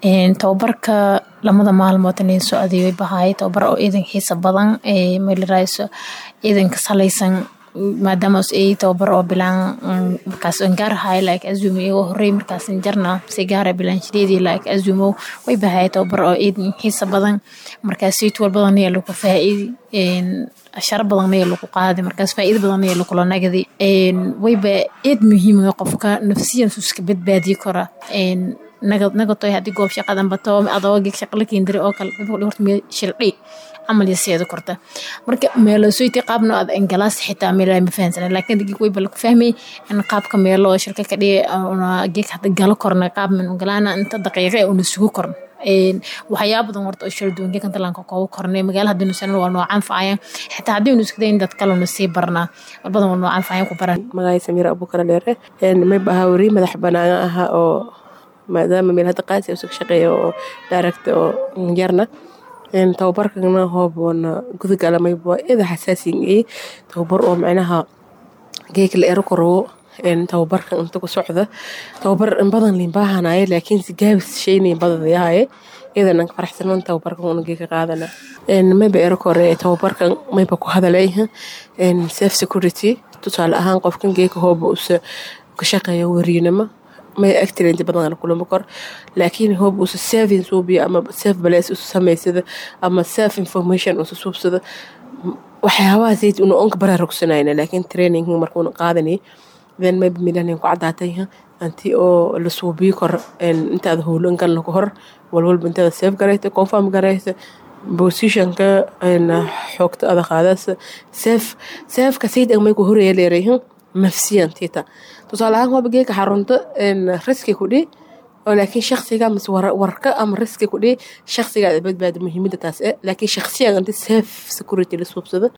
tababarka lamada maalmood inay socday way bahaay tababar oo ciidan xiisa badan meelarayso ciidanka salaysan maadaama ay tababar oo bilaan markaas gaar ahay like azumo iyagoo horey markaas jarna si gaara bilaanshaleedii like azumo way bahaay tababar oo ciidan xiisa badan markaas sayt walbadan ayaa lagu faa'iidi asharo badan ayaa lagu qaadi markaas faa'iido badan ayaa lagula nagdi wayba ciid muhiim qofka nafsiyan iska badbaadiyi kara nagatoy haddii goob shaqadan bato adoo geeg shaqa la keendiri oo kale horta meel shildhi camal yaseeda korta marka meelosoyti qaabno ad engalaas xitaa meel ma fahansana laakiin geeg wayba lagu fahmay in qaabka meelo shirka ka dhiga geeg hadda galo korna qaab min ungalaana inta daqiiqa una sugu korna waxyaaba badan horta oo shalduwan geekan talanka koogu kornay magaala haddii nusanan waa noocaan facayan xitaa haddii nu iskadayn dad kalena sii barnaa walbadan waa noocaan facayan ku baran magacay samiir abukara dheere may bahaa weri madax banaan aha oo maadaama meel hadda qaasi usug shaqeeya oo daaragta oo yarna tababarkana hooboona gudagala mayba ida xasaasin ee tababar oo macnaha geeka la ero korowo tababarkan inta ku socda tababar in badan liin baahanaye laakiin si gaabis shaynayn badadayahaye iyadan faraxsanan tababarkan una geeka qaadana mayba ero kore tababarkan mayba ku hadalay self security tusaale ahaan qofkan geeka hooba usa ka shaqeeya weriinimo may accident badan kulama kor laakiin hoob usa saving suubiya ama self balaas usa samaysada ama self information usa suubsada waxyaabaha zayd una onka baraarugsanayna laakiin training markuuna qaadanay then mayba milanin ku cadaatay anti oo la suubiyi kor intaada howlan galna ku hor walwalba intaada save garayta confirm garayta positionka xoogta ada qaadasa save saveka sayd may ku horaya leerayahin nafsiyan tita tusaale ahaan hooba geeka xarunta riski ku dhi oo laakiin shaksiga mise warka ama riski ku dhi shaksiga badbaada muhiimada taas eh laakiin shaksiyan anti safe security la suubsada